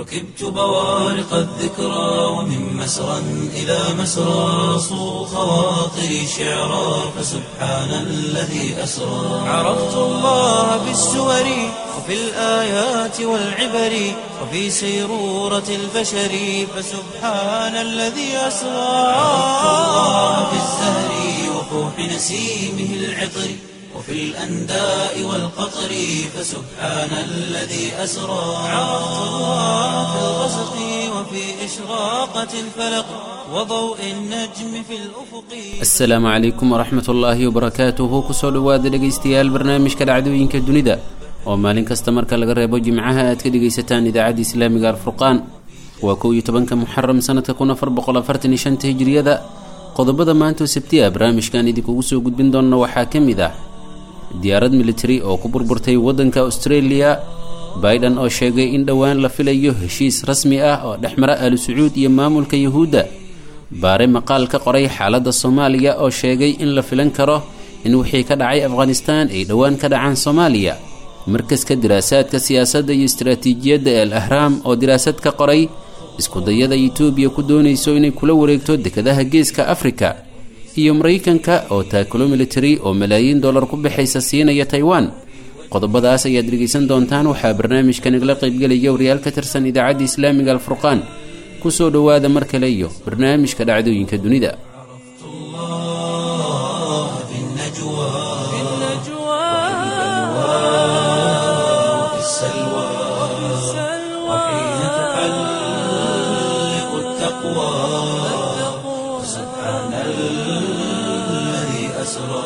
ركبت بوارق الذكرى ومن مسرى إلى مسرى صو خواطري شعرا فسبحان الذي أسرى عرفت الله بالسور وفي الآيات والعبر وفي سيرورة البشر فسبحان الذي أسرى عرفت الله بالزهر وفوح نسيمه العطر وفي الأنداء والقطر فسبحان الذي أسرى عرفت الله في الغسق وفي إشراقة الفلق وضوء النجم في الأفق asalaamu calaykum waraxmat ullaahi wabarakaatuhu kusoo dhowaada dhegaystayaal barnaamijka dhacdooyinka dunida oo maalin kasta marka laga reebo jimcaha aad ka dhegaysataan idaacadda islaamiga alfurqaan waa kow iyo tobanka muxaram sanadka kun afar boqol afartan iyo shanta hijriyada qodobada maanta oo sabti ah barnaamijkan idinkugu soo gudbin doona waxaa ka mid ah diyaarad militari oo ku burburtay waddanka australia biden oo sheegay in dhowaan la filayo heshiis rasmi ah oo dhexmara aalu sacuud iyo maamulka yuhuudda baare maqaal ka qoray xaaladda soomaaliya oo sheegay in la filan karo in wixii ka dhacay afghanistaan ay dhowaan ka dhacaan soomaaliya markaska diraasaadka siyaasadda iyo istaraatiijiyadda ee al ahraam oo diraasad ka qoray iskudayada etoobiya ku doonayso inay kula wareegto dekadaha geeska afrika iyo maraykanka oo taakulo militari oo malaayiin dollar ku baxaysa siinaya taiwan qodobadaas ayaad dhegaysan doontaan waxaa barnaamijka nagala qaybgelaya wariyaal ka tirsan idaacadda islaamiga alfurqaan kusoo dhowaada mar kale iyo barnaamijka dhacdooyinka dunida الله في النجوى وفي السلوى وحين تحلق التقوى سبحان الذي أسرى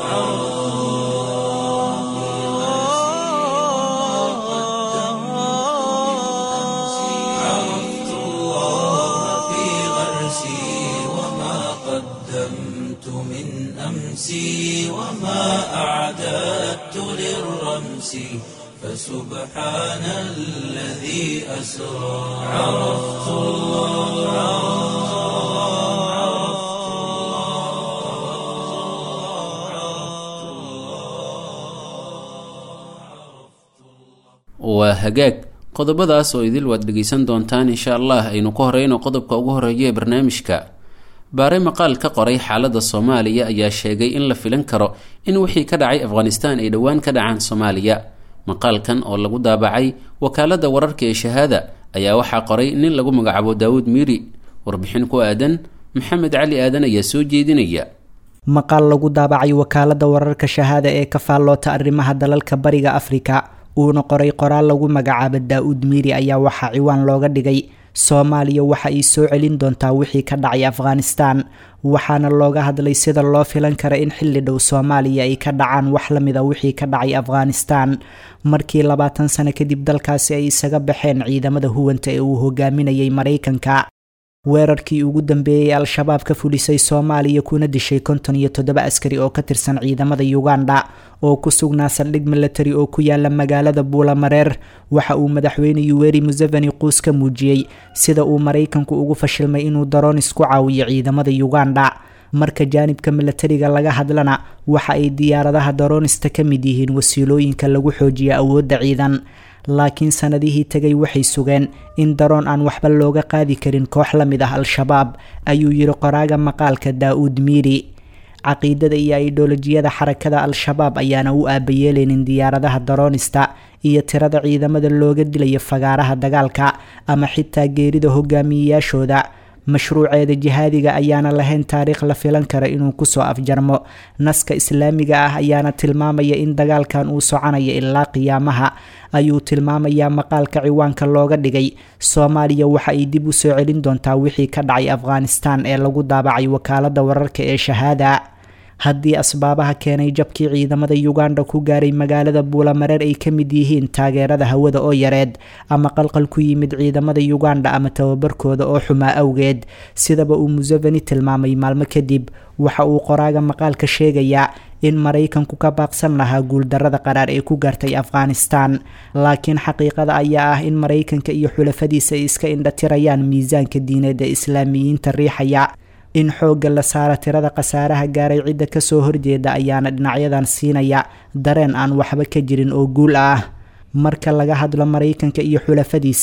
عرفت الله في غرسي وما قدمت من أمسي وما أعددت للرمس فسبحان الذي أسرى عرفت الله waa hagaag qodobadaas oo idil waad dhegaysan doontaan insha allah aynu ka horeyno qodobka ugu horeeya ee barnaamijka baare maqaal ka qoray xaaladda soomaaliya ayaa sheegay in la filan karo in wixii ka dhacay afghanistaan ay dhowaan ka dhacaan soomaaliya maqaalkan oo lagu daabacay wakaaladda wararka ee shahaada ayaa waxaa qoray nin lagu magacaabo daawud miiri warbixin ku aadan maxamed cali aadan ayaa soo jeedinaya maqaal lagu daabacay wakaaladda wararka shahaada ee ka faalloota arrimaha dalalka bariga afrika uuna qoray qoraal lagu magacaabo daa-uud miiri ayaa waxaa ciwaan looga dhigay soomaaliya waxa ay soo celin doontaa wixii ka dhacay afghanistaan waxaana looga hadlay sida loo filan kara in xilli dhow soomaaliya ay ka dhacaan wax lamida wixii ka dhacay afghanistaan markii labaatan sano kadib dalkaasi ay isaga baxeen ciidamada huwanta ee uu hogaaminayay maraykanka weerarkii ugu dambeeyey al-shabaab ka fulisay soomaaliya kuna dishay konton iyo toddoba askari oo ka tirsan ciidamada uganda oo ku sugnaa saldhig milatari oo ku yaala magaalada buulamareer waxa uu madaxweyne yuweri museveni quus ka muujiyey sida uu maraykanku ugu fashilmay inuu daroon isku caawiyo ciidamada uganda marka jaanibka milatariga laga hadlana waxa ay diyaaradaha daroonista ka mid yihiin wasiilooyinka lagu xoojiyo awoodda ciidan laakiin sanadihii tegay waxay sugeen in daroon aan waxba looga qaadi karin koox la mid ah al-shabaab ayuu yiri qoraaga maqaalka daa-uud miiri caqiidada iyo aidholojiyada xarakada al-shabaab ayaana u aabayeeleynin diyaaradaha daroonista iyo tirada ciidamada looga dilayo fagaaraha dagaalka ama xitaa geerida hogaamiyeyaashooda mashruuceeda jihaadiga ayaana lahayn taariikh la filan kara inuu kusoo afjarmo naska islaamiga ah ayaana tilmaamaya in dagaalkan uu soconayo ilaa qiyaamaha ayuu tilmaamayaa maqaalka ciwaanka looga dhigay soomaaliya waxa ay dib u soo celin doontaa wixii ka dhacay afghanistan ee lagu daabacay wakaalada wararka ee shahaada haddii asbaabaha keenay jabkii ciidamada uganda ku gaaray magaalada buulamareer ay ka mid yihiin taageerada hawada oo yareed ama qalqal ku yimid ciidamada uganda ama tababarkooda oo xumaa awgeed sidaba uu museveni tilmaamay maalmo kadib waxa uu qoraaga maqaalka sheegayaa in maraykanku ka baaqsan lahaa guuldarada qaraar ee ku gaartay afghanistan laakiin xaqiiqada ayaa ah in maraykanka iyo xulafadiisa ay iska indhatirayaan miisaanka diineed ee islaamiyiinta riixaya in xoogga la saara tirada khasaaraha gaaray cidda kasoo horjeeda ayaana dhinacyadan siinaya dareen aan waxba ka jirin oo guul ah marka laga hadlo maraykanka iyo xulafadiisa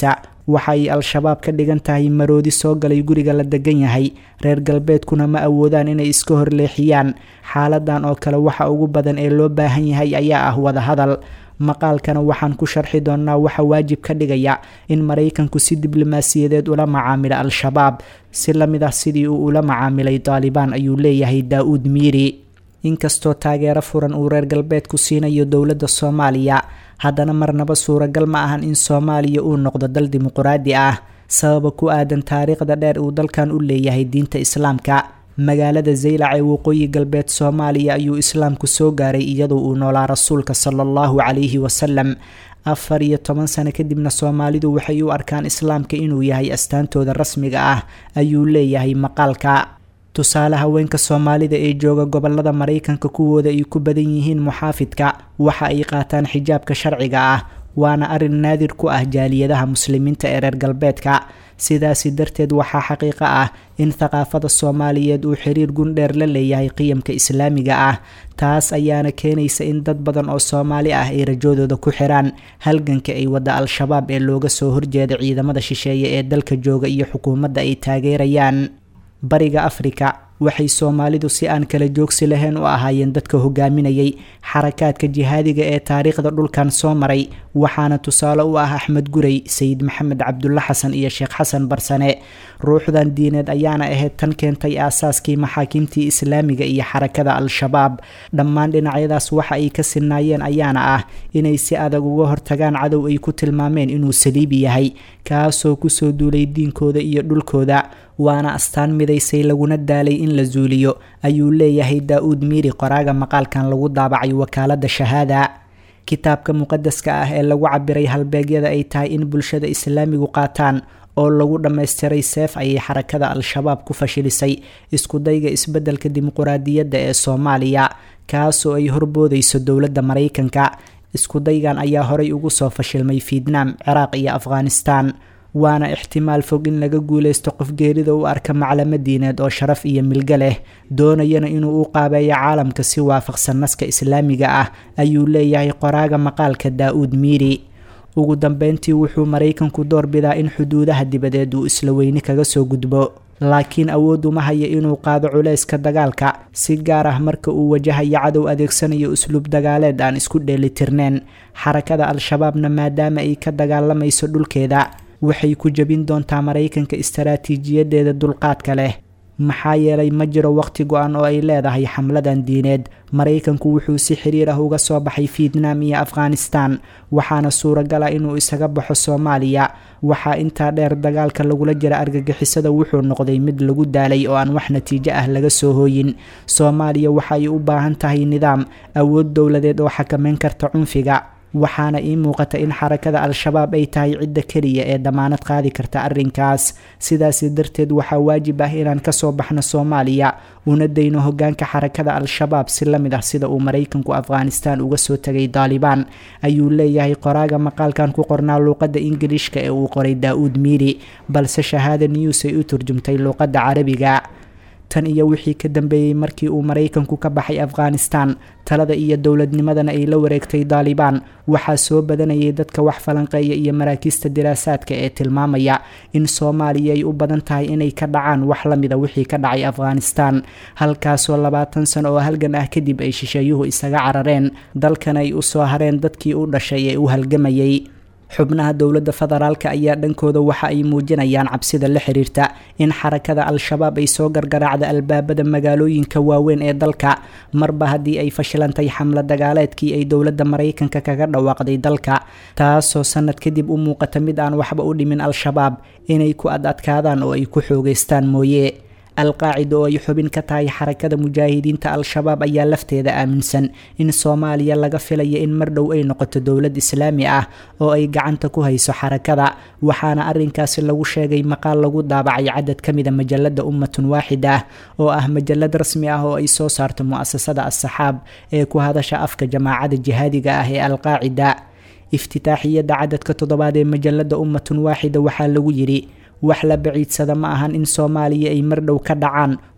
waxa ay al-shabaab ka dhigan tahay maroodi soo galay guriga la degan yahay reer galbeedkuna ma awoodaan inay iska horleexiyaan xaaladan oo kale waxa ugu badan ee loo baahan yahay ayaa ah wadahadal maqaalkana waxaan ku sharxi doonnaa waxa waajib ka dhigaya in maraykanku si diblomaasiyadeed ula macaamilo al-shabaab si la mid ah sidii uu ula macaamilay daalibaan ayuu leeyahay daa-uud miiri inkastoo taageero furan uu reer galbeedku siinayo dowladda soomaaliya haddana marnaba suuragal ma ahan in soomaaliya uu noqdo dal dimuquraadi ah sababa ku aadan taariikhda dheer uu dalkan u leeyahay diinta islaamka magaalada zaylac ee waqooyi galbeed soomaaliya ayuu islaamku soo gaaray iyadoo uu noolaa rasuulka sala allahu calayhi wasalam afar iyo toban sano kadibna soomaalidu waxay u arkaan islaamka inuu yahay astaantooda rasmiga ah ayuu leeyahay maqaalka tusaale haweenka soomaalida ee jooga gobolada maraykanka kuwooda ay ku badan yihiin muxaafidka waxa ay qaataan xijaabka sharciga ah waana arin naadir ku ah jaaliyadaha muslimiinta ee reer galbeedka sidaasi darteed waxaa xaqiiqo ah in thaqaafada soomaaliyeed uu xiriir gundheer la leeyahay qiyamka islaamiga ah taas ayaana keenaysa in dad badan oo soomaali ah ay rajoodooda ku xiraan halganka ay wadda al-shabaab ee looga soo horjeeda ciidamada shisheeye ee dalka jooga iyo xukuumadda ay taageerayaan bariga afrika waxay soomaalidu si aan kala joogsi lahayn u ahaayeen dadka hogaaminayay xarakaadka jihaadiga ee taariikhda dhulkan soo maray waxaana tusaale u ah axmed gurey sayid maxamed cabdulla xasan iyo sheekh xasan barsane ruuxdan diineed ayaana ahayd tan keentay aasaaskii maxaakiimtii islaamiga iyo xarakada al-shabaab dhammaan dhinacyadaas waxa ay ka sinaayeen ayaana ah inay si adag uga hortagaan cadow ay ku tilmaameen inuu saliibi yahay kaasoo kusoo duulay diinkooda iyo dhulkooda waana astaan midaysay laguna daalay in la zuuliyo ayuu leeyahay daa-uud miiri qoraaga maqaalkan lagu daabacay wakaalada shahaada kitaabka muqadaska ah ee lagu cabiray halbeegyada ay tahay in bulshada islaamigu qaataan oo lagu dhammaystiray seef ayay xarakada al-shabaab ku fashilisay iskudayga isbeddelka dimuquraadiyadda ee soomaaliya kaasoo ay horboodayso dowladda maraykanka iskudaygan ayaa horay ugu soo fashilmay fietnam ciraaq iyo afghanistan waana ixtimaal fog in laga guuleysto qof geerida u arka maclamo diineed oo sharaf iyo milgo leh doonayana inuu u qaabeeyo caalamka si waafaqsan naska islaamiga ah ayuu leeyahay qoraaga maqaalka daa-uud miiri ugu dambeyntii wuxuu maraykanku doorbidaa in xuduudaha dibadeed uu isla weyne kaga soo gudbo laakiin awood uma haya inuu qaado culeyska dagaalka si gaar ah marka uu wajahayo cadow adeegsanayo usluub dagaaleed aan isku dheelitirneen xarakada al-shabaabna maadaama ay ka dagaalamayso dhulkeeda waxay ku jebin doontaa maraykanka istaraatiijiyadeeda dulqaadka leh maxaa yeelay ma jiro waqti go-an oo ay leedahay xamladan diineed maraykanku wuxuu si xiriir ah uga soo baxay fietnam iyo afghanistan waxaana suuragal ah inuu isaga baxo soomaaliya waxaa intaa dheer dagaalka lagula jira argagixisada wuxuu noqday mid lagu daalay oo aan wax natiijo ah laga soo hooyin soomaaliya waxa ay u baahan tahay nidaam awood dowladeed oo xakameyn karta cunfiga waxaana ii muuqata in xarakada al-shabaab ay tahay cidda keliya ee damaanad qaadi karta arrinkaas sidaasi darteed waxaa waajib ah inaan kasoo baxno soomaaliya una dayno hogaanka xarakada al-shabaab si la mid ah sida uu maraykanku afghanistan uga soo tegay daalibaan ayuu leeyahay qoraaga maqaalkan ku qornaa luuqadda ingiliishka ee uu qoray daa-uud miiri balse shahaada news ay u turjumtay luuqadda carabiga tan iyo wixii ka dambeeyey markii uu maraykanku ka baxay afghanistan talada iyo dowladnimadana ay la wareegtay daalibaan waxaa soo badanayay dadka wax falanqeeya iyo maraakiista diraasaadka ee tilmaamaya in soomaaliya ay u badan tahay inay ka dhacaan wax la mida wixii ka dhacay afghanistan halkaasoo labaatan sano oo halgan ah kadib ay shisheeyuhu isaga carareen dalkan ay u soo hareen dadkii u dhashay ee u halgamayay xubnaha dowladda federaalka ayaa dhankooda waxa ay muujinayaan cabsida la xiriirta in xarakada al-shabaab ay soo gargaraacda albaabada magaalooyinka waaweyn ee dalka marba haddii ay fashilantay xamla dagaaleedkii ay dowladda maraykanka kaga dhawaaqday dalka taasoo sanad kadib u muuqata mid aan waxba u dhimin al-shabaab inay ku ad adkaadaan oo ay ku xoogeystaan mooye alqaacida oo ay xubin ka tahay xarakada mujaahidiinta al-shabaab ayaa lafteeda aaminsan in soomaaliya laga filaya in mar dhow ay noqoto dowlad islaami ah oo ay gacanta ku hayso xarakada waxaana arinkaasi lagu sheegay maqaal lagu daabacay cadad ka mida majalada ummatun waaxid ah oo ah majalad rasmi ah oo ay soo saarto mu-asasada as-saxaab ee ku hadasha afka jamaacada jihaadiga ah ee alqaacida iftitaaxiyada cadadka toddobaad ee majalada ummatun waaxida waxaa lagu yidhi wax la baciidsada ma ahan in soomaaliya ay mar dhow ka dhacaan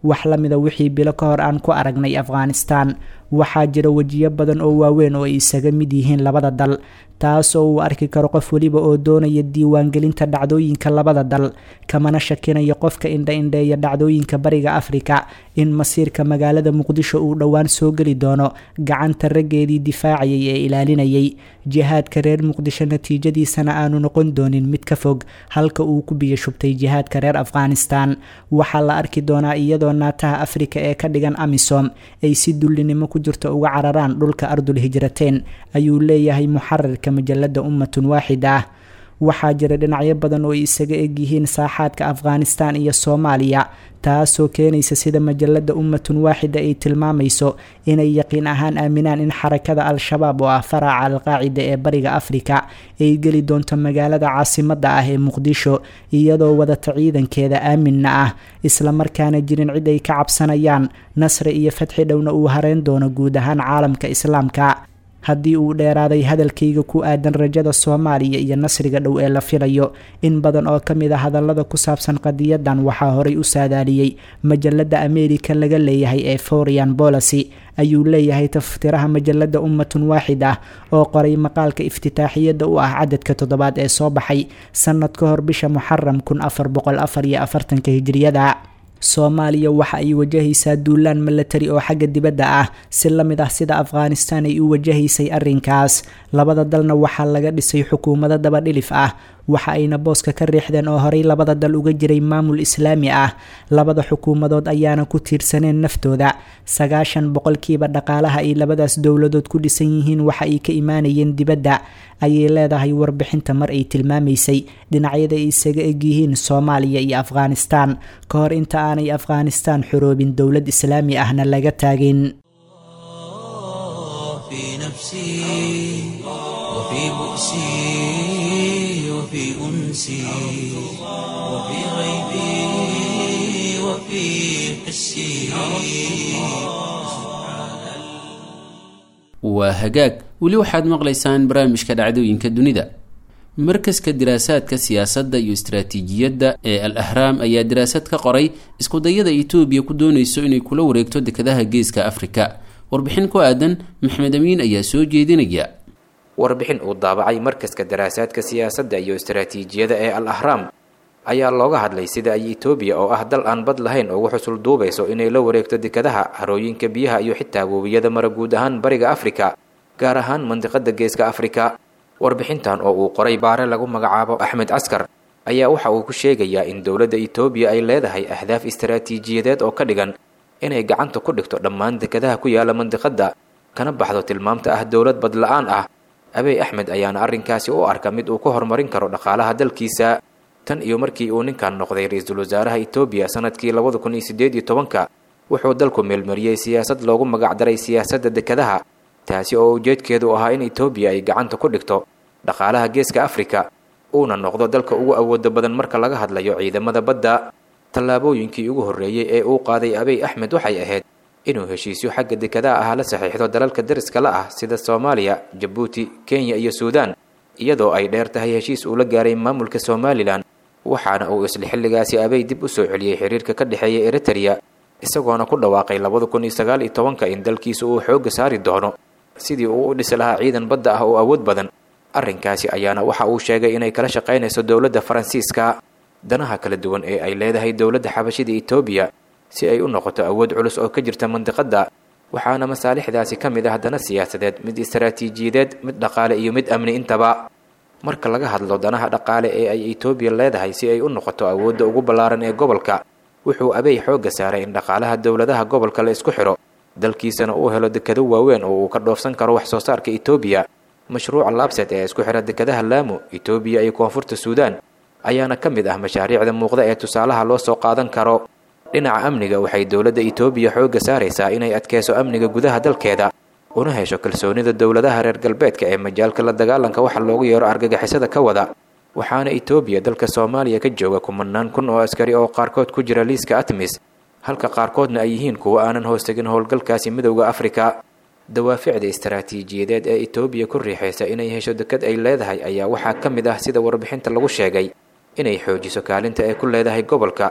wax la mida wixii bilo ka hor aan ku aragnay afghanistan waxaa jira wejiyo badan oo waaweyn oo ay isaga mid yihiin labada dal taasoo uu arki karo qof weliba oo doonaya diiwaangelinta dhacdooyinka labada dal kamana shakinayo qofka indha-indheeya dhacdooyinka bariga afrika in masiirka magaalada muqdisho uu dhowaan soo geli doono gacanta raggeedii difaacayay ee ilaalinayay jihaadka reer muqdisho natiijadiisana aanu noqon doonin mid ka fog halka uu ku biyo shubtay jihaadka reer afghanistan waxaa la arki doonaa iyadoo naataha afrika ee ka dhigan amisom ay si dullinimo ku jirto uga cararaan dhulka ardul hijrateen ayuu leeyahay muxarirka majalada ummatun waaxida ah waxaa jira dhinacyo badan oo ay isaga egyihiin saaxaadka afghanistan iyo soomaaliya taasoo keenaysa sida majalada ummatun waaxida ay tilmaamayso inay yaqiin ahaan aaminaan in xarakada al-shabaab oo ah faraaca alqaacida ee bariga afrika ay geli doonto magaalada caasimada ah ee muqdisho iyadoo wadata ciidankeeda aaminna ah islamarkaana jirin cid ay ka cabsanayaan nasri iyo fatxi dhowna uu hareyn doono guud ahaan caalamka islaamka haddii uu dheeraaday hadalkayga ku aadan rajada soomaaliya iyo nasriga dhow ee la filayo in badan oo ka mid a hadallada ku saabsan qadiyadan waxaa horay u saadaaliyey majalada ameerika laga leeyahay ee forian bolacy ayuu leeyahay taftiraha majalada ummatun waaxid ah oo qoray maqaalka iftitaaxiyada u ah cadadka toddobaad ee soo baxay sanad ka hor bisha muxaram kun afar boqol afar iyo afartanka hijriyada soomaaliya waxa ay wajahaysaa duulaan milatari oo xagga dibadda ah si la mid ah sida afghanistan ay u wajahaysay arrinkaas labada dalna waxaa laga dhisay xukuumado dabadhilif ah waxa ayna booska ka riixdeen oo horey labada dal uga jiray maamul islaami ah labada xukuumadood ayaana ku tiirsaneen naftooda sagaashan boqolkiiba dhaqaalaha ay labadaas dowladood ku dhisan yihiin waxa ay ka imaanayeen dibadda ayay leedahay warbixinta mar ay tilmaamaysay dhinacyada ay isaga egyihiin soomaaliya iyo afghanistan ka hor inta aanay afghanistan xoroobin dowlad islaami ahna laga taagin في نفسي وفي بؤسي وفي أنسي وفي غيبي وفي حسي waa hagaag weli waxaad maqlaysaan barnaamijka dhacdooyinka dunida markaska diraasaadka siyaasadda iyo istaraatiijiyadda ee al ahraam ayaa daraasad ka qoray iskudayada etoobiya ku doonayso inay kula wareegto dekadaha geeska afrika warbixin ku aadan maxmed amiin ayaa soo jeedinaya warbixin uu daabacay markaska daraasaadka siyaasadda iyo istaraatiijiyada ee al ahraam ayaa looga hadlay sida ay etoobiya oo ah dal aan bad lahayn ugu xusul duubayso inay la wareegto dekadaha harooyinka biyaha iyo xitaa webiyada mara guud ahaan bariga afrika gaar ahaan mandiqada geeska afrika warbixintan oo uu qoray baare lagu magacaabo axmed caskar ayaa waxa uu ku sheegayaa in dowladda etoobiya ay leedahay ahdaaf istaraatiijiyadeed oo ka dhigan inay gacanta ku dhigto dhammaan dekadaha ku yaala mandiqadda kana baxdo tilmaamta ah dowlad bad la-aan ah abey axmed ayaana arrinkaasi u arka mid uu ku horumarin karo dhaqaalaha dalkiisa tan iyo markii uu ninkan noqday ra-iisul wasaaraha etoobiya sanadkii labada kun iyo siddeed iyo tobanka wuxuu dalku meelmariyey siyaasad loogu magacdaray siyaasadda dekadaha taasi oo ujeedkeedu ahaa in etoobiya ay gacanta ku dhigto dhaqaalaha geeska afrika uuna noqdo dalka ugu awooda badan marka laga hadlayo ciidamada badda tallaabooyinkii ugu horreeyey ee uu qaaday abey axmed waxay ahayd inuu heshiisyo xagga dekadaha ah la saxiixdo dalalka dariska la ah sida soomaaliya jabuuti kenya iyo suudaan iyadoo ay dheer tahay heshiis uu la gaaray maamulka somalilan waxaana uu isla xilligaasi abey dib u soo celiyey xiriirka ka dhexeeya eritrea isagoona ku dhawaaqay labada kun iyo sagaal iyo tobanka in dalkiisa uu xoogga saari doono sidii uu u dhisi lahaa ciidan badda ah oo awood badan arrinkaasi ayaana waxa uu sheegay inay kala shaqaynayso dowladda faransiiska danaha kala duwan ee ay leedahay dowladda xabashida etoobiya si ay u noqoto awood culus oo ka jirta mandiqadda waxaana masaalixdaasi ka mid ah dana siyaasadeed mid istaraatiijiyadeed mid dhaqaale iyo mid amni intaba marka laga hadlo danaha dhaqaale ee ay etoobiya leedahay si ay u noqoto awoodda ugu ballaaran ee gobolka wuxuu abey xoogga saaray in dhaqaalaha dowladaha gobolka la isku xidho dalkiisana uu helo dekado waaweyn oo uu ka dhoofsan karo wax soo saarka etoobiya mashruuca laabset ee isku xidha dekadaha laamo etoobiya iyo koonfurta suudaan ayaana ka mid ah mashaariicda muuqda ee tusaalaha loo soo qaadan karo dhinaca amniga waxay dowladda etoobiya xoogga saaraysaa inay adkeyso amniga gudaha dalkeeda una hesho kalsoonida dowladaha reer galbeedka ee majaalka la dagaalanka waxa loogu yeero argagixisada ka wada waxaana etoobiya dalka soomaaliya ka jooga kumanaan kun oo askari oo qaarkood ku jira liiska atmis halka qaarkoodna ay yihiin kuwo aanan hoostegin howlgalkaasi midowda afrika dawaaficda istaraatiijiyadeed ee etoobiya ku riixaysa inay hesho dekad ay leedahay ayaa waxaa ka mid ah sida warbixinta lagu sheegay inay xoojiso kaalinta ay ku leedahay gobolka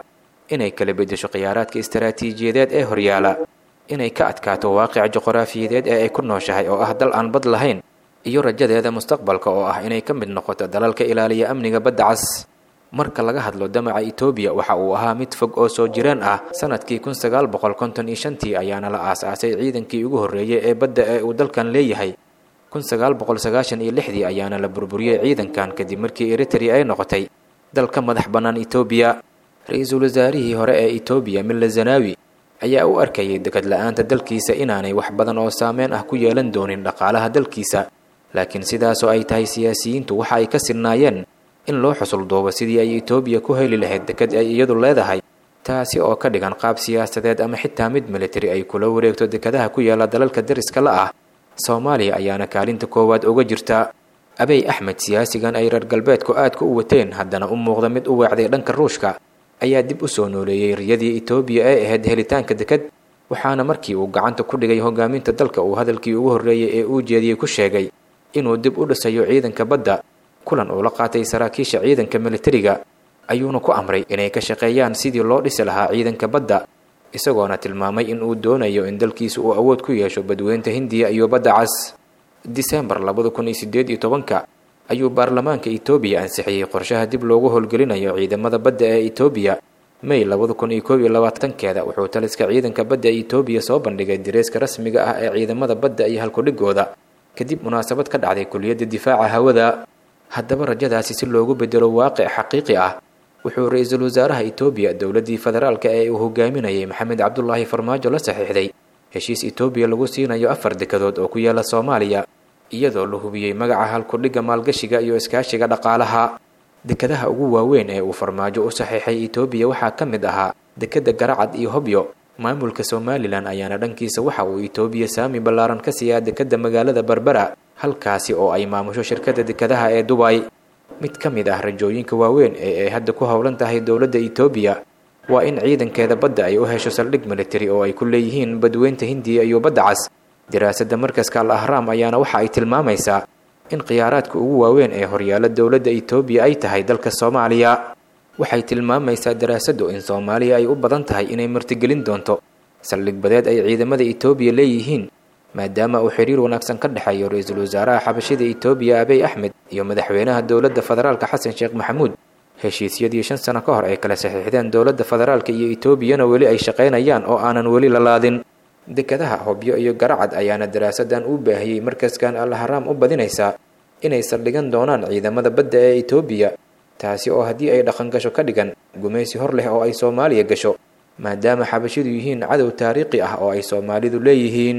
inay kala beddesho khiyaaraadka istaraatiijiyadeed ee horyaala inay ka adkaato waaqica juqraafiyadeed ee ay ku nooshahay oo ah dal aan bad lahayn iyo rajadeeda mustaqbalka oo ah inay ka mid noqoto dalalka ilaaliya amniga badda cas marka laga hadlo damaca etoobiya waxa uu ahaa mid fog oo soo jireen ah sanadkii kun sagaal boqol konton iyo shantii ayaana la aas-aasay ciidankii ugu horreeyay ee badda ee uu dalkan leeyahay kun sagaal boqol sagaashan iyo lixdii ayaana la burburiyey ciidankan kadib markii eritrea ay noqotay dalka madax bannaan etoobiya ra-iisul wasaarihii hore ee etoobiya milla zanaawi ayaa u arkayay dekad la-aanta dalkiisa inaanay wax badan oo saameyn ah ku yeelan doonin dhaqaalaha dalkiisa laakiin sidaasoo ay tahay siyaasiyiintu waxa ay ka sinnaayeen in loo xusul duubo sidii ay etoobiya ku heli lahayd dekad ay iyadu leedahay taasi oo ka dhigan qaab siyaasadeed ama xitaa mid militari ay kula wareegto dekadaha ku yaala dalalka dariska la ah soomaaliya ayaana kaalinta koowaad uga jirta abey axmed siyaasigan ay reer galbeedku aadka u wateen haddana u muuqda mid u weecday dhanka ruushka ayaa dib u soo nooleeyey riyadii etoobiya ee ahayd helitaanka dekad waxaana markii uu gacanta ku dhigay hogaaminta dalka uu hadalkii ugu horreeyey ee uu jeediyey ku sheegay inuu dib u dhisayo ciidanka badda kulan uu la qaatay saraakiisha ciidanka militariga ayuuna ku amray inay ka shaqeeyaan sidii loo dhisi lahaa ciidanka badda isagoona tilmaamay in uu doonayo in dalkiisa uu awood ku yeesho badweynta hindiya iyo badda cas disembar labada kun iyo sideed iyo tobanka ayuu baarlamaanka etoobiya ansixiyey qorshaha dib loogu howlgelinayo ciidamada badda ee etoobiya may labada kun iyo koob iyo labaatankeeda wuxuu taliska ciidanka badda ee etoobiya soo bandhigay direeska rasmiga ah ee ciidamada badda iyo halkudhigooda kadib munaasabad ka dhacday kuliyadda difaaca hawada haddaba rajadaasi si loogu bedelo waaqic xaqiiqi ah wuxuu ra-iisul wasaaraha etoobiya dowladdii federaalka ee uu hogaaminayay maxamed cabdulaahi farmaajo la saxiixday heshiis etoobiya lagu siinayo afar dekadood oo ku yaala soomaaliya iyadoo la hubiyey magaca halkudhigga maalgashiga iyo iskaashiga dhaqaalaha dekadaha ugu waaweyn ee uu farmaajo u saxiixay etoobiya waxaa ka mid ahaa dekadda garacad iyo hobyo maamulka somalilan ayaana dhankiisa waxa uu etoobiya saami ballaaran ka siiyaa dekadda magaalada berbera halkaasi oo ay maamusho shirkadda dekadaha ee dubay mid ka mid ah rajooyinka waaweyn ee ay hadda ku howlan tahay dowladda etoobiya waa in ciidankeeda badda ay u hesho saldhig militari oo ay ku leeyihiin badweynta hindiya iyo badda cas diraasadda markaska al ahraam ayaana waxa ay tilmaamaysaa in khiyaaraadka ugu waaweyn ee horyaala dowladda etoobiya ay tahay dalka soomaaliya waxay tilmaamaysaa daraasaddu in soomaaliya ay u badan tahay inay martigelin doonto saldhig badeed ay ciidamada etoobiya leeyihiin maadaama uu xiriir wanaagsan ka dhexeeyo ra-iisul wasaaraha xabashida etoobiya abiy axmed iyo madaxweynaha dowladda federaalka xasan sheekh maxamuud heshiisyadii shan sano ka hor ay kala saxiixdeen dowladda federaalka iyo etoobiyana weli ay shaqaynayaan oo aanan weli la laadin dekadaha hobyo iyo garacad ayaana daraasadan u baahiyey markaskan al ahraam u badinaysaa inay saldhigan doonaan ciidamada badda ee etoobiya taasi oo haddii ay dhaqan gasho ka dhigan gumaysi hor leh oo ay soomaaliya gasho maadaama xabashidu yihiin cadow taariikhi ah oo ay soomaalidu leeyihiin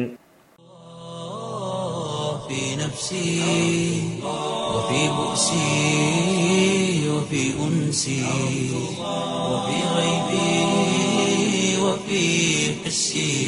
في نفسي وفي بؤسي وفي أنسي وفي غيبي وفي حسي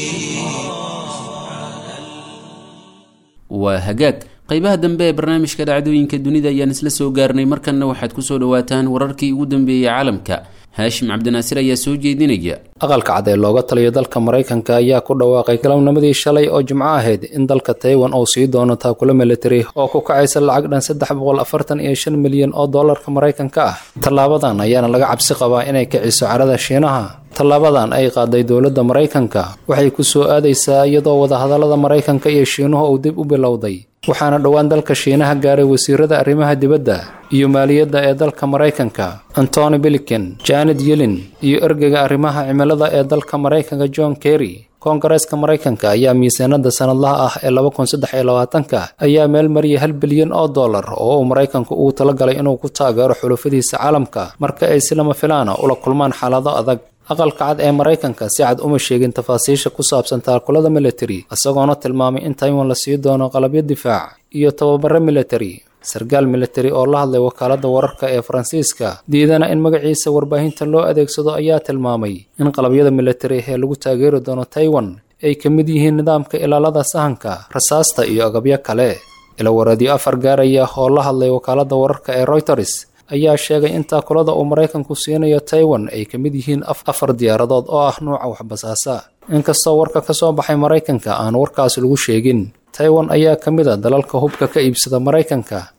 waa hagaag qaybaha dambe ee barnaamijka dhacdooyinka dunida ayaan isla soo gaarnay markanna waxaad kusoo dhawaataan wararkii ugu dambeeyey caalamka haashim cabdinaasir ayaa soo jeedinaya aqalka cad ee looga taliyo dalka maraykanka ayaa ku dhawaaqay galabnimadii shalay oo jimco ahayd in dalka taiwan uu sii doono taakula militari oo ku kacaysa lacag dhan saddex boqol afartan iyo shan milyan oo dollarka maraykanka ah tallaabadan ayaana laga cabsi qabaa inay kiciso carada shiinaha tallaabadan ay qaaday dowladda maraykanka waxay ku soo aadaysaa iyadoo wadahadallada maraykanka iyo shiinuhu uu dib u bilowday waxaana dhowaan dalka shiinaha gaaray wasiirada arrimaha dibadda iyo maaliyadda ee dalka maraykanka antony biliken janet yellen iyo ergeyga arrimaha cimilada ee dalka maraykanka john kerry koongareeska maraykanka ayaa miisaanada sanadlaha ah ee laba kun saddex iyo labaatanka ayaa meel mariyay hal bilyan oo dollar oo uu maraykanku ugu talagalay inuu ku taageero xulufadiisa caalamka marka ay si lama filaana ula kulmaan xaalado adag aqalka cad ee maraykanka si cad uma sheegin tafaasiisha ku saabsan taakulada militari isagoona tilmaamay in taiwan la sii doono qalabyo difaac iyo tababaro militari sarkaal militari oo la hadlay wakaaladda wararka ee faransiiska diidana in magaciisa warbaahinta loo adeegsado ayaa tilmaamay in qalabyada militari ee lagu taageeri doono taiwan ay ka mid yihiin nidaamka ilaalada sahanka rasaasta iyo agabyo kale ilawareedyo afar gaaraya oo la hadlay wakaaladda wararka ee reuters ayaa sheegay in taakulada uu maraykanku siinayo taiwan ay ka mid yihiin afar diyaaradood oo ah nuuca waxbasaasa inkastoo warka ka soo baxay maraykanka aan warkaas lagu sheegin taiwan ayaa ka mid a dalalka hubka ka iibsada maraykanka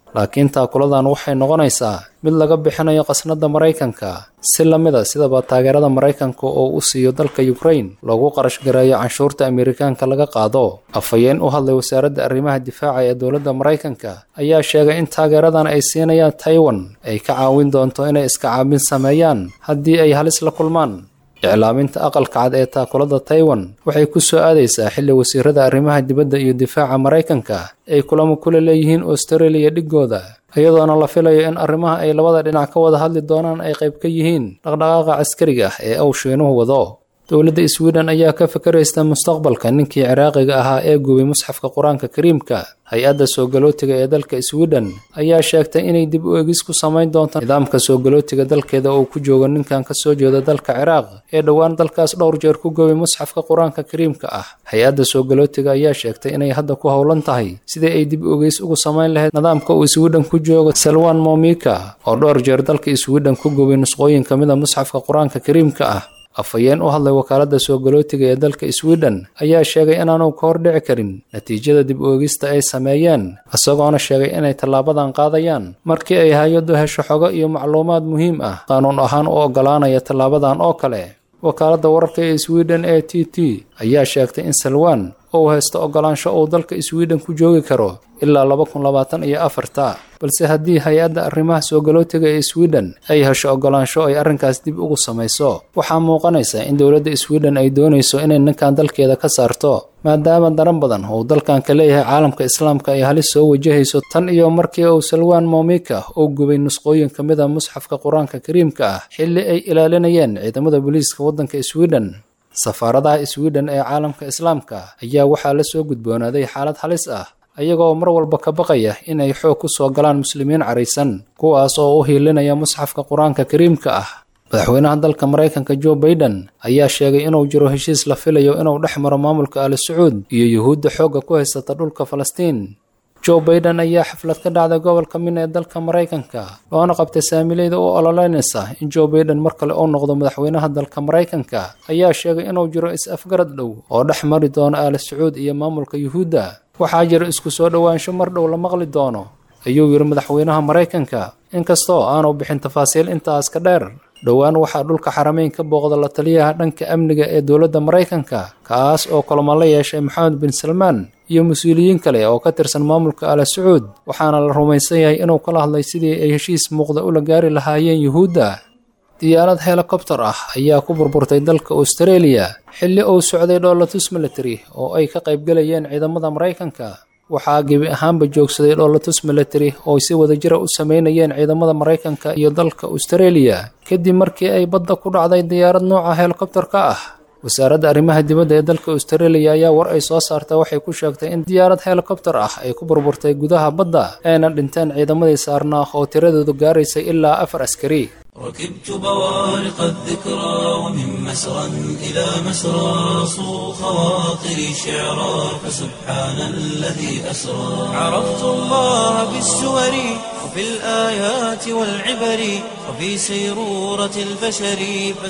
laakiin taakuladan waxay noqonaysaa mid laga bixinayo qasnada maraykanka si lamida sidaba taageerada maraykanka oo u siiyo dalka ukrain loogu qarash gareeyo canshuurta amerikaanka laga qaado afhayeen u hadlay wasaaradda arrimaha difaaca ee dowladda maraykanka ayaa sheegay in taageeradan ay siinayaan taiwan ay ka caawin doonto inay iska caabin sameeyaan haddii ay halis la kulmaan iclaaminta aqalka cad ee taakulada taiwan waxay ku soo aadaysaa xilli wasiirada arrimaha dibadda iyo difaaca maraykanka ay kulamo kula leeyihiin australia dhigooda iyadoona la filayo in arrimaha ay labada dhinac ka wada hadli doonaan ay qayb ka yihiin dhaqdhaqaaqa caskariga ah ee uu shiinuhu wado dowladda sweden ayaa ka fakaraysta mustaqbalka ninkii ciraaqiga ahaa ee gubay musxafka qur-aanka kariimka hay-adda soo galootiga ee dalka sweden ayaa sheegtay inay dib u egis ku samayn doonto nidaamka soo galootiga dalkeeda oo ku joogo ninkan ka soo jeeda dalka ciraaq ee dhowaan dalkaas dhowr jeer ku gubay musxafka qur-aanka kariimka ah hay-adda soo galootiga ayaa sheegtay inay hadda ku howlan tahay sidii ay dib u egeys ugu samayn lahayd nidaamka uu sweden ku joogo salwan momika oo dhowr jeer dalka sweden ku gubay nusqooyin ka mid a musxafka qur-aanka kariimka ah afhayeen u hadlay wakaaladda soo galootiga ee dalka sweden ayaa sheegay inaanu ka hor dhici karin natiijada dib oogista ay sameeyeen isagoona sheegay inay tallaabadan qaadayaan markii ay hay-addu hesho xogo iyo macluumaad muhiim ah qaanuun ahaan u oggolaanaya tallaabadan oo kale wakaaladda wararka ee sweden ee t t ayaa sheegtay in salwan uu haysto oggolaansho uu dalka sweden ku joogi karo ilaa laba kun labaatan iyo afarta balse haddii hay-adda arrimaha soo galootiga ee sweden ay hesho oggolaansho ay arrinkaas dib ugu samayso waxaa muuqanaysa in dowladda sweden ay doonayso inay ninkan dalkeeda ka saarto maadaama daran badan uu dalkan ka leeyahay caalamka islaamka ay halis soo wajahayso tan iyo markii uu salwan momika uu gubay nusqooyin ka mid a musxafka qur-aanka kariimka ah xilli ay ilaalinayeen ciidamada booliiska waddanka sweden safaaradaha sweden ee caalamka islaamka ayaa waxaa la soo gudboonaaday xaalad halis ah ayagoo mar walba ka baqaya inay xoog ku soo galaan muslimiin caraysan kuwaas oo u hiilinaya musxafka qur-aanka kariimka ah madaxweynaha dalka maraykanka joe baiden ayaa sheegay inuu jiro heshiis la filayo inuu dhex maro maamulka ali sacuud iyo yuhuudda xoogga ku haysata dhulka falastiin joe baiden ayaa xaflad ka dhacday gobolka min ee dalka maraykanka loona qabtay saamileyda u ololeynaysa in joe baiden mar kale uu noqdo madaxweynaha dalka maraykanka ayaa sheegay inuu jiro is-afgarad dhow oo dhex mari doono ali sacuud iyo maamulka yuhuudda waxaa jira isku soo dhowaansho mar dhow la maqli doono ayuu yidhi madaxweynaha maraykanka inkastoo aanu bixin tafaasiil intaas ka dheer dhowaan waxaa dhulka xarameyn ka booqda la taliyaha dhanka amniga ee dowladda maraykanka kaas oo kulamo la yeeshay maxamed bin salmaan iyo mas-uuliyiin kale oo ka tirsan maamulka ala sacuud waxaana la rumaysan yahay inuu kala hadlay sidii ay heshiis muuqda ula gaari lahaayeen yuhuudda diyaarad helikobtar ah ayaa ku burburtay dalka austareeliya xilli uu socday dhoolatus military oo ay ka qaybgalayeen ciidamada maraykanka waxaa gebi ahaanba joogsaday dhoolatus military oo si wadajira u sameynayeen ciidamada maraykanka iyo dalka austareeliya kadib markii ay badda ku dhacday diyaarad nooca helikobtarka ah wasaaradda arrimaha dibadda ee dalka austareeliya ayaa war ay soo saartay waxay ku sheegtay in diyaarad helikobtar ah ay ku burburtay gudaha badda ayna dhinteen ciidamadii saarnaa oo tiradoodu gaaraysay ilaa afar askari ركبت بوارق الذكرى ومن مسرى إلى مسرى صو خواطري شعرا فسبحان الذي أسرى عرفت الله بالسور وفي الآيات والعبر وفي سيرورة البشر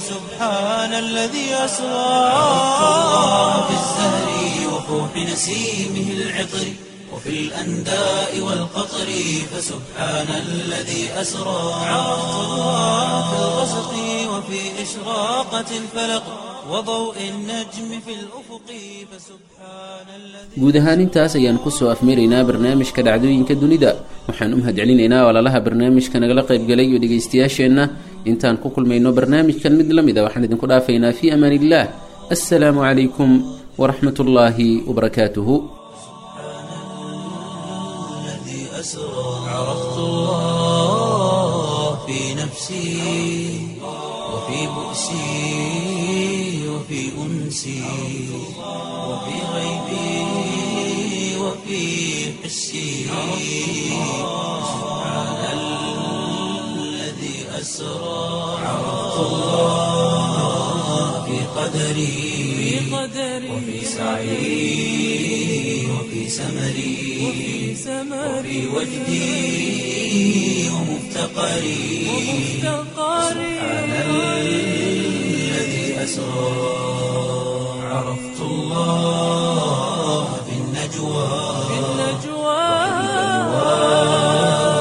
فسبحان الذي أسرى عرفت الله بالزهر وفوح نسيمه العطر وفي الأنداء والقطر فسبحان الذي أسرى عرفت الله في الغسق وفي إشراقة الفلق وضوء النجم في الأفق فسبحان الذي guud ahaan intaas ayaan kusoo afmaraynaa barnaamijka dhacdooyinka dunida waxaan u mahadcelinaynaa walaalaha barnaamijka nagala qaybgalay iyo dhegaystayaasheenna intaan ku kulmayno barnaamijkan mid la mid a waxaan idinku dhaafaynaa fii amaan illah assalaamu calaykum waraxmat ullaahi wabarakaatuhu الذي أسرى عرفت الله في نفسي وفي بؤسي وفي أنسي وفي غيبي وفي حسي سبحان الذي أسرى عرفت الله في قدري وفي سعي وفي سمري وفي وجدي ومفتقري سبحان الذي أسرى عرفت الله في النجوى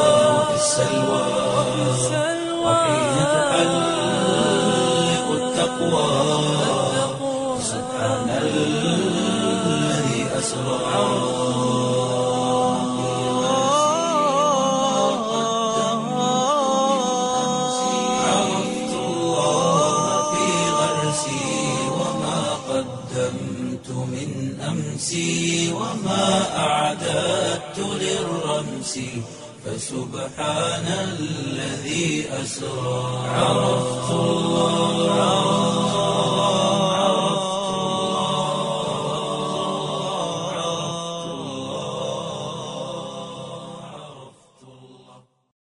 التقوى سبحان الذي أسرى عرفت الله في غرسي وما قدمت من أمسي وما أعددت للرمس فسبحان الذي أسرى عرفت الله